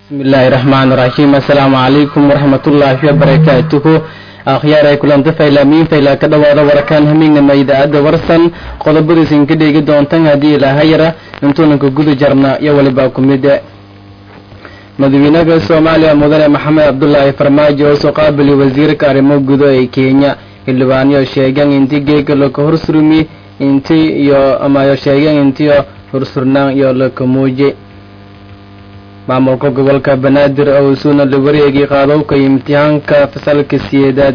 bismillaahi raxmaan raxiim assalaamu calaykum waraxmatullaahi wabarakaatuhu akhyaar ay kulanta faylaamiin faylaa ka dhawaada warakaan hamiignama idaacadda warsan qodobadiisin ka dheegi doontan haddii ilaahayara intuunanka guda jarna iyo walibaa ku mide madaxweynaha soomaaliya mudane maxamed cabdulaahi farmaajo oo soo qaabili wasiirka arrimo gudo ee kenya xildhibaanyo sheegeen intii geega laka horsurmi inti iyo amayo sheegeen intiyo hursurnaan iyo laka muuji maamulka gobolka banaadir oo suuna la wareegay qaadowka imtixaanka fasalka siyeedaad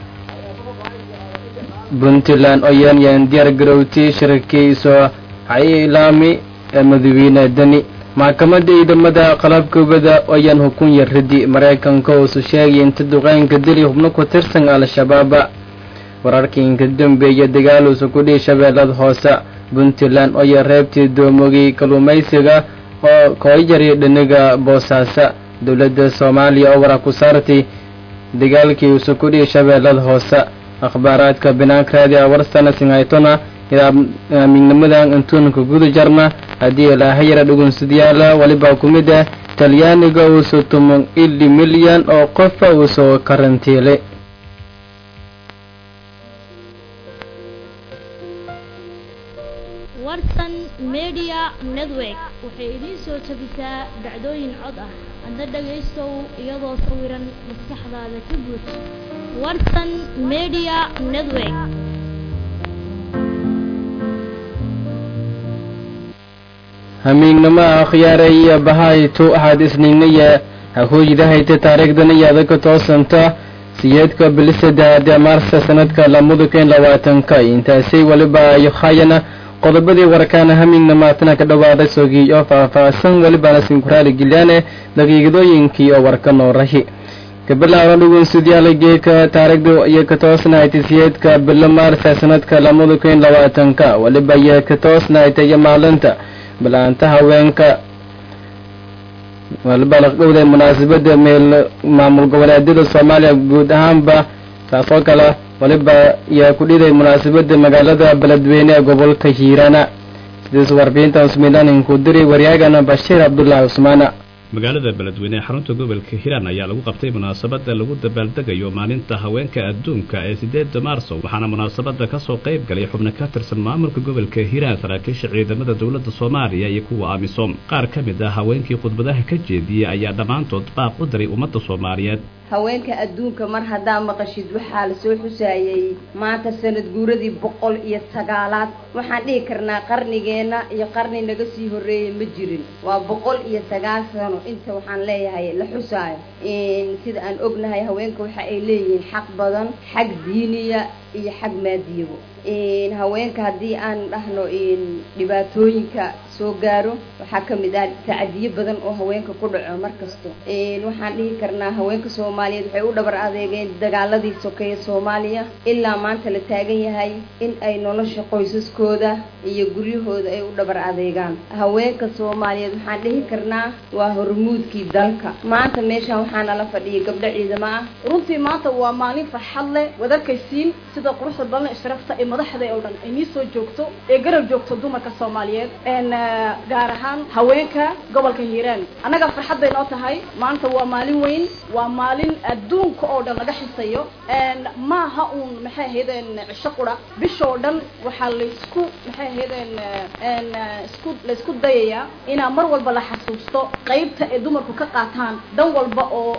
puntland oo yeenyeen diyaar garowti shirkiiso xailaami ee madaxweyne deni maxkamadda ciidamada qalabka ubada ayaan hukun yarridi maraykanka uusu sheegay inta duqeynka dili hubno ku tirsan al-shabaaba wararkii inka dambeeya dagaaluusa ku dhihi shabeellada hoose puntland oya reebtii doomogay kalluumaysiga oo kooyari dhiniga boosaaso dowladda soomaaliya oo waraa ku saartay dagaalkii uusa ku dhihi shabeellada hoose akhbaaraadka binaanka raadi awarsana singhaytona miignimadan intuunanka guda jarna haddii ilaahayara dhugunsidyaala walibaa ku mid ah talyaaniga uusa tuman ili milyan oo qofa uusoo karantiilay warsan media network waxay idiin soo tabisaa dhacdooyin cod ah adna dhagaystow iyadoo sawiran maskaxdaada ka buuj warsan media network hamiignimo akhyaare iyo bahaytu waxaad isnignaya hahooydahayta taariikhdana yaada ka toosanta siyeedka bilisadahade maarsa sanadka lamada kun labaatanka intaasay waliba hayana qodobadii warkaana hamiigna maatana ka dhawaada sogii oo faahfaahsan welibana sinkuraali gilyaane daqiiqadooyinkii oo warka noorahi gabalaaran dhugunsidyaala geeka taariikhda iyo ka toosnahaytay siyeedka bilo maarsa sanadka lamada kun labaatanka waliba iyo ka toosnahaytay iyo maalinta bilaanta haweenka waliba laqdhowda munaasabada meel maamul goboleedyada soomaaliya guud ahaanba taasoo kale waliba yaa ku dhiday munaasabada magaalada beledweyne ee gobolka hiirana sidaas warbixintan usmilaaninku diray waryaagana bashiir cabdulaahi cusmaana magaalada beledweyne ee xarunta gobolka hiiraan ayaa lagu qabtay munaasabada lagu dabaaldegayo maalinta haweenka adduunka ee sideeda maarso waxaana munaasabada kasoo qayb galay xubno ka tirsan maamulka gobolka hiiraan saraakiisha ciidamada dowladda soomaaliya iyo kuwa amisom qaar ka mid ah haweenkii khudbadaha ka jeediyey ayaa dhammaantood baaq u diray ummadda soomaaliyeed haweenka adduunka mar haddaa maqashid waxaa lasoo xusaayey maanta sanad guuradii boqol iyo sagaalaad waxaan dhihi karnaa qarnigeenna iyo qarni naga sii horreeyay ma jirin waa boqol iyo sagaal sano inta waxaan leeyahay la xusaayo sida aan ognahay haweenka waxa ay leeyihiin xaq badan xag diiniya iyo xag maadiyabo haweenka haddii aan dhahno dhibaatooyinka soo gaaro waxaa ka mid ah tacadiyo badan oo haweenka ku dhaco mar kasto waxaan dhihi karnaa haweenka soomaaliyeed waxay u dhabar adeegeen dagaaladii sokeeye soomaaliya ilaa maanta la taagan yahay in ay nolosha qoysaskooda iyo guryahooda ay u dhabar adeegaan haweenka soomaaliyeed waxaan dhihi karnaa waa hormuudkii dalka maanta meeshaan waxaa nala fadhiyay gabdho ciidamo ah runtii maanta waa maalin farxad leh wadarkaysiin sida quruxda badan sharafta ee madaxda oo dhan ay nii soo joogto ee garab joogto dumarka soomaaliyeed gaar ahaan haweenka gobolka hiiraan annaga farxadday noo tahay maanta waa maalin weyn waa maalin adduunka oo dhan laga xisayo maaha uun maxay ahaydeen cisho qura bishoo dhan waxaa laysku maxay ahaydeen isku laysku dayayaa inaa mar walba la xasuusto qaybta ay dumarku ka qaataan dan walba oo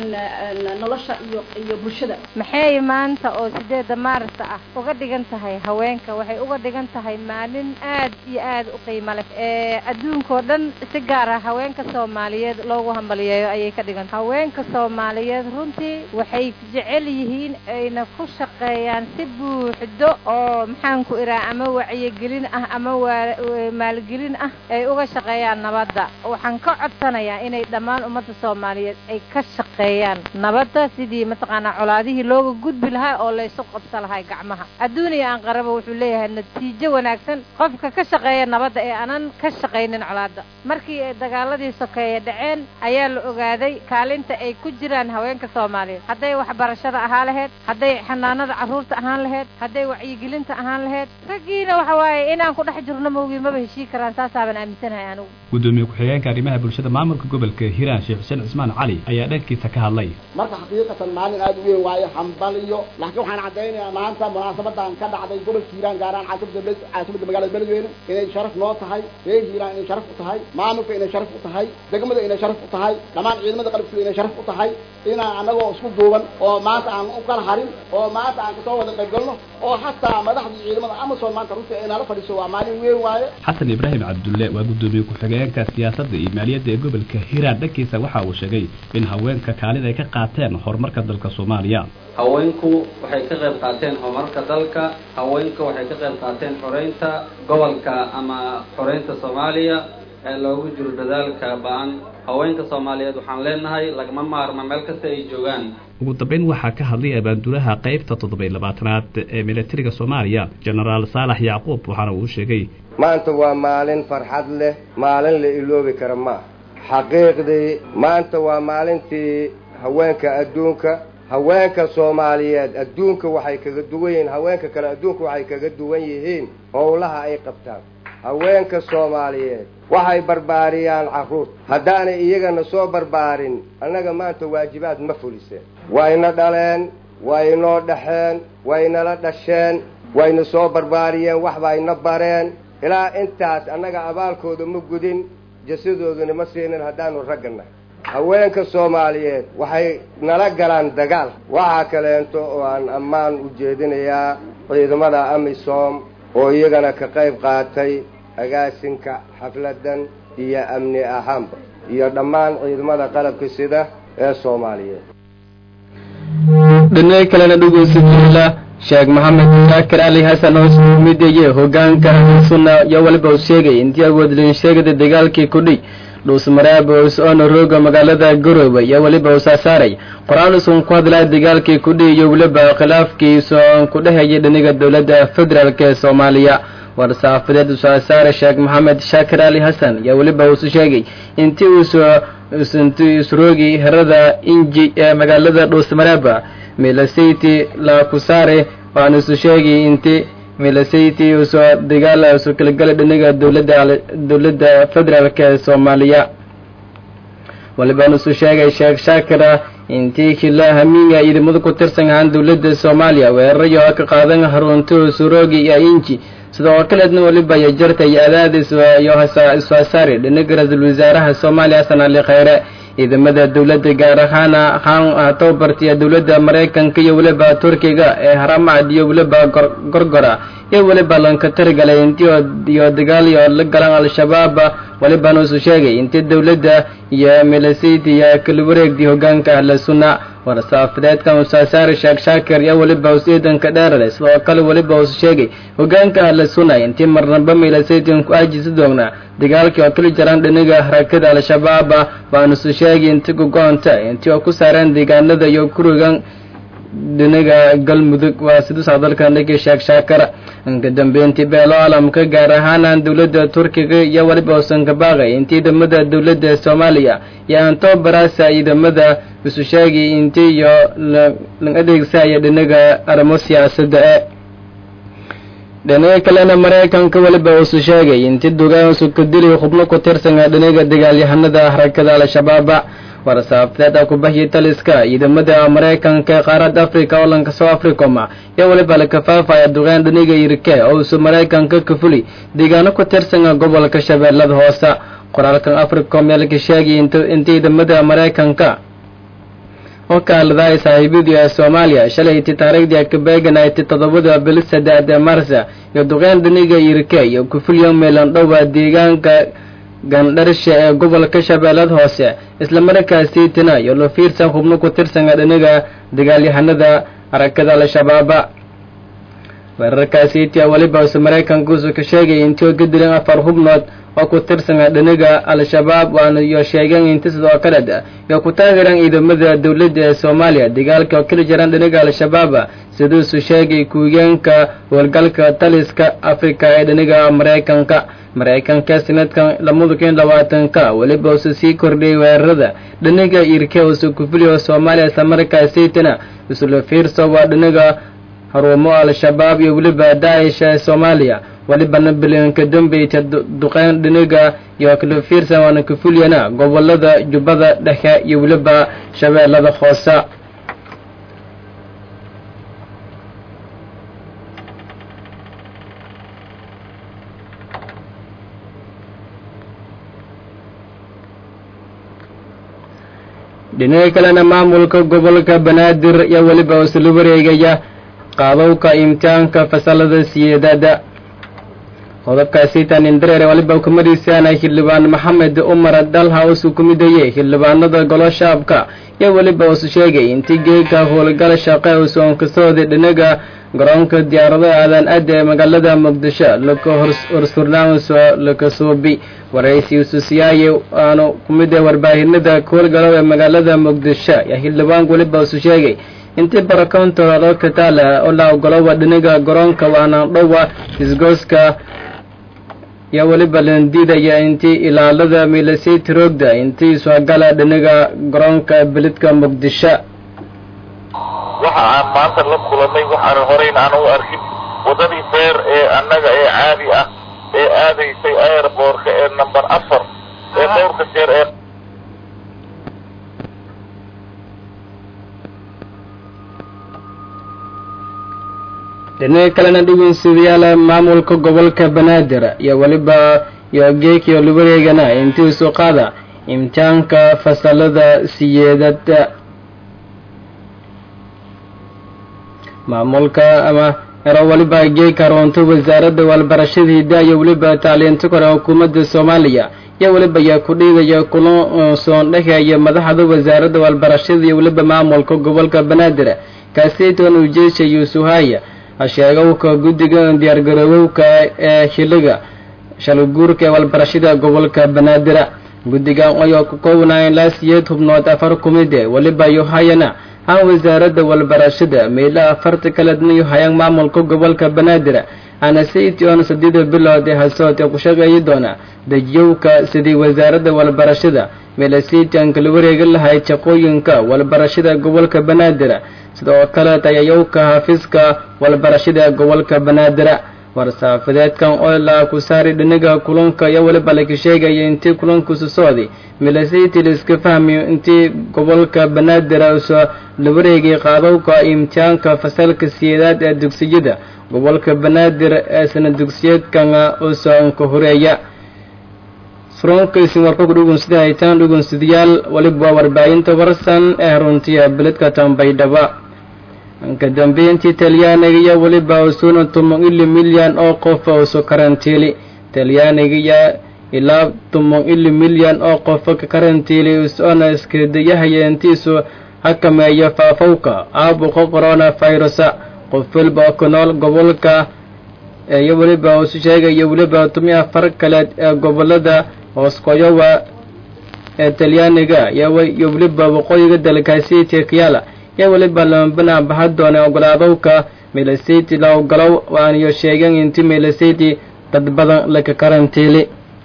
nolosha iyo iyo bulshada maxay maanta oo sideeda maarsa ah uga dhigan tahay haweenka waxay uga dhigan tahay maalin aad iyo aad u qiimo leh ee adduunkao dhan si gaar ah haweenka soomaaliyeed loogu hambaliyeeyo ayay ka dhigan tahay haweenka soomaaliyeed runtii waxay jecel yihiin ayna ku shaqeeyaan si buuxdo oo maxaan ku iraa ama wacyigelin ah ama maalgelin ah ay uga shaqeeyaan nabadda waxaan ka codsanayaa inay dhammaan ummadda soomaaliyeed ay ka shaqeeyaan nabadda sidii mataqaanaa colaadihii looga gudbi lahaa oo laysu qabsa lahay gacmaha adduun iyo aan qaraba wuxuu leeyahay natiijo wanaagsan qofka ka shaqeeya nabadda ee aanan ka shaqaynin colaadda markii ay dagaaladii sokeeye dhaceen ayaa la ogaaday kaalinta ay ku jiraan haweenka soomaaliyeed hadday waxbarashada ahaan laheyd hadday xanaanada carruurta ahaan laheyd hadday wacyigelinta ahaan laheyd raggiina waxa waaye inaan ku dhex jirno mawgii maba heshii karaan saasaaban aaminsanahay anigu gudoomiye ku-xigeenka arrimaha bulshada maamulka gobolka hiiraan sheekh xuseen cismaan cali ayaa dhankiisa ka hadlay marka xaqiiqatan maalin aada u weyn waayo hambaliyo laakiin waxaan caddaynayaa maanta munaasabadan ka dhacday gobolka hiiraan gaaraan caasimada caasimada magaalada beledweyne inay sharaf noo tahay reer hiiraan inay sharaf u tahay maamulka inay sharaf u tahay degmada inay sharaf u tahay dhammaan ciidamada qalabkooda inay sharaf u tahay inaan anagoo isku duuban oo maanta aan u kala harin oo maanta aan kasoo wada qayb galno oo xataa madaxdii ciidamada amazon maanta runtii ay nala fadhiiso waa maalin weyn waaye xasan ibraahim cabdulle waa gudoomiye ku-xigeenka siyaasadda iyo maaliyadda ee gobolka hiiraan dhankiisa waxa uu sheegay in haweenka kaalin ay ka qaateen horumarka dalka soomaaliya haweenku waxay ka qayb qaateen horumarka dalka haweenku waxay ka qayb qaateen xoreynta gobolka ama xoreynta soomaaliya ee loogu jiro dadaalka ba-an haweenka soomaaliyeed waxaan leenahay lagama maarma meel kasta ay joogaan ugu dambeyn waxaa ka hadlay abaandulaha qaybta toddoba iyo labaatanaad ee militariga soomaaliya genaraal saalax yacquub waxaana uu sheegay maanta waa maalin farxad leh maalin la iloobi kara maaha xaqiiqdii maanta waa maalintii haweenka adduunka haweenka soomaaliyeed adduunka waxay kaga duwan yihiin haweenka kale adduunka waxay kaga duwan yihiin howlaha ay qabtaan haweenka soomaaliyeed waxay barbaariyaan carruurta haddaanay iyagana soo barbaarin annaga maanta waajibaad ma fuliseen wayna dhaleen waynoo dhaxeen waynala dhasheen wayna soo barbaariyeen waxbayna bareen ilaa intaas annaga abaalkooda ma gudin jasadooduna ma siinin haddaanu raggannahay haweenka soomaaliyeed waxay nala galaan dagaal waxaa kaleento oo aan ammaan u jeedinayaa ciidamada amisom oo iyagana ka qayb qaatay agaasinka xafladan iyo amni ahaanba iyo dhammaan ciidamada qalabka sida ee soomaaliyeed dhinaca kalena dhegeystayaal sheekh maxamed shaakir cali xasan oo ismideye hogaanka sunna iyo waliba uu sheegay intii awood loo sheegay dagaalkii kudhi dhuusmareeb oona rooga magaalada garowe iyo weliba uu saasaaray qor-aan usun ku hadlaya dagaalkii kudhi iyo weliba khilaafkiisa oon ku dhehayay dhiniga dowladda federaalk ee soomaaliya war-saafadeed usaasaare sheekh maxamed shaakir cali xasan iyo weliba uusu sheegay intii uusoo intii isroogi herada inji ee magaalada dhuusmareeba milasayti laakusaare waana isu sheegay intii milasayti usoo dagaal isu kalagalay dhiniga dowladda dowladda federaalk ee soomaaliya walibaan isu sheegay sheekh shaakira intii kila hamiinga ciidamada ku tirsan ahaan dowladda soomaaliya weerarayo ka qaadan harunta suroogi iyo inji sidoo kaleedna waliba iyo jarta iyo adaadis iyo iswaasaari dhinaga ra-iisul wasaaraha soomaaliya xasan ali khayre ciidamada dowladda gaar ahaana haan tababartiya dowladda maraykanka iyo weliba turkiga ee haramacad iyo weliba gorgora iyo weliba lanka tirigalay intii iyo dagaal iyo la galan al-shabaab walibaan usu sheegay intii dowladda iyo milasaydi iyo kala wareegdii hogaanka ahla sunna war-saafadeedkan usaasaari sheekh shaakir iyo weliba us ciidanka dheerale sidoo kale weliba usu sheegay hogaanka ahla sunna intii marnaba milasaydin ku aajisi doonaa dagaalkii oo kala jaraan dhiniga harakada al-shabaab waan isu sheegay inti gogo-onta intii oo ku saareen deegaanada iyo kurigan dhinaga galmudug waa siduusaa dalka dhigi sheekh shaakar inka dambeyntii beelo caalamka gaar ahaanaan dowladda turkiga iyo weliba uusan ka baaqay intii ciidamada dowladda soomaaliya iyo antobaraasa ciidamada isu sheegay intii iyo la adeegsaya dhinaga arrimo siyaasadda e dhinaga kalena maraykanka weliba uusu sheegay intii dugaansu ka dili xubno ku tirsana dhinaga dagaalyahanada harakada al-shabaaba war-saafadeeda kubahyi taliska ciidamada maraykanka ee qaaradda africa oo lanka soo africoma iyo weliba la kafaafaya duqaan dhiniga irke oo uusu maraykanka ka fuli deegaano ku tirsana gobolka shabeellada hoose qoraalkan africom ee laka sheegay inta ciidamada maraykanka oo kaaladaay saaxiibadii ee soomaaliya shalayti taariikhdii kabeeganayti toddobada bili saddex ee marsa iyo duqeen dhiniga irke iyo kufulyo meelan dhowa deegaanka gandharsha ee gobolka shabeellada hoose islamarkaasii tina iyo lo fiirsan xubno ku tirsana dhiniga dagaalyahanada harakada al-shabaaba weerarkaasi tia weliba use maraykankuusu ka sheegay intii ka dileen afar hubnood oo ku tirsan dhinaga al-shabaab waana iyo sheegeen inti sidoo kale iyo ku taageereen ciidamada dowladda ee soomaaliya dagaalka oo kala jiraan dhinaga al-shabaab siduusu sheegay kuugeenka howlgalka taliska afrika ee dhinaga maraykanka maraykanka sanadkan lamada kun labaatanka weliba use sii kordhiyay weerarada dhinaga irke use kufiliyo soomaaliya islamarkaasaytana isla fiirso waa dhinaga haruumo al-shabaab iyo weliba daa'ish ee soomaaliya welibana bilanka dambeyta duqeyn dhinaga iyo kala fiirsan waana kafulyana gobolada jubbada dhexe iyo weliba shabeellada hoose dhinaga kalena maamulka gobolka banaadir iyo weliba isla wareegaya qaadowka imtixaanka fasalada siyeedada qodobkaasi tanindareere waliba kumadiisaana xildhibaan maxamed umar dalha usu ku midayey xildhibaanada golo shaabka iyo weliba usu sheegay intii geeka howlgal shaqe usoon kasooday dhinaga garoonka diyaaradaha aadan adda ee magaalada muqdisho laka horsurnaaso lakasuubi waraysi ususiyaaye aanu kumid ee warbaahinada howlgalow ee magaalada muqdisho iyo xildhibaanku weliba usu sheegay intii barakoontooda loo kataala oo la ogoloba dhinaga garoonka waana dhowa isgooska iyo weliba landiidaya intii ilaalada milasayt roogda intii iswagala dhinaga garoonka belidka muqdisho waxa aan maanta la kulanay waxaan horeyn aan u arkin waddadii beer ee annaga ee caadi ah ee aadaysay airboortka ee number afar ee dhowrka jeer ee dhinaga kalena dhegeynsadayaal maamulka gobolka banaadir iyo weliba iyo geekiyo lawareegana intii isu qaada imtixaanka fasalada siyeedada maamulka ama ero weliba geeka roonto wasaaradda walbarashada hiddaa iyo weliba tacliinta kore xukuumadda soomaaliya iyo weliba yaa ku dhiidaya kulan soon dhexeeya madaxda wasaaradda walbarashada iyo weliba maamulka gobolka banaadir kaaseytoon ujeesha yuusuhaya hasheegowka guddiga diyaargaroowowka ee xiliga shalaguurka ee walbarashada gobolka banaadira guddigan ayoo ka koobnaayeen laa siyeed hubnood afar kumide weliba yohayana han wasaaradda walbarashada meela afarta kaledna yohayaan maamulka gobolka banaadir ana saytion saddeeda bilood ee hasood ee ku shaqeeyi doona dejiyowka sidii wasaaradda walbarashada meela saytion kala wareegi lahayd shaqooyinka walbarashada gobolka banaadir sidoo kale tayayowka xafiiska walbarashada gobolka banaadira war-saafadeedkan oo la ku saari dhinaga kulanka iyo weliba laka sheegaya intii kulankusu socday milasaytil iska fahmiyo intii gobolka banaadir usoo la wareegay qaadowka imtixaanka fasalka siyeedaad ee dugsiyada gobolka banaadir ee sana dugsiyeedkan usoo ka horeeya fronkaysin warka ku dhugunsida haytaan dhugunsadayaal weliba waa warbaahinta warsan ee runtiya beledka tambaydhaba ka dambeyntii talyaaniga iyo weliba usuuna toban ili milyan oo qof usu karantiili talyaaniga iyo ilaa toban ili milyan oo qof ka karantiili usoona iskadayahaya intiisu hakameeya faafowka aabuqa corona virusa qof weliba oo ku nool gobolka iyo weliba usu sheegaya weliba toban afar kaleed ee gobolada hooskoyowa ee talyaaniga iyo weliba waqooyiga dalkaasi tekyaala iyo weliba lamabana baha doona ogolaadowka melasiti la ogolow waaniyo sheegeen inti melasiti dad badan laka karantiili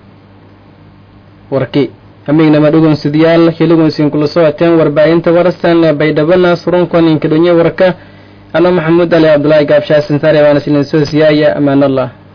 warki hamignama dhugunsidayaal hiligunsin kula socoteen warbaahinta warsan baydhabana surunkan inkadhonye warka ana maxamuud ali cabdulaahi gaabshaasin sare waana silin soo siyaaya amaan allah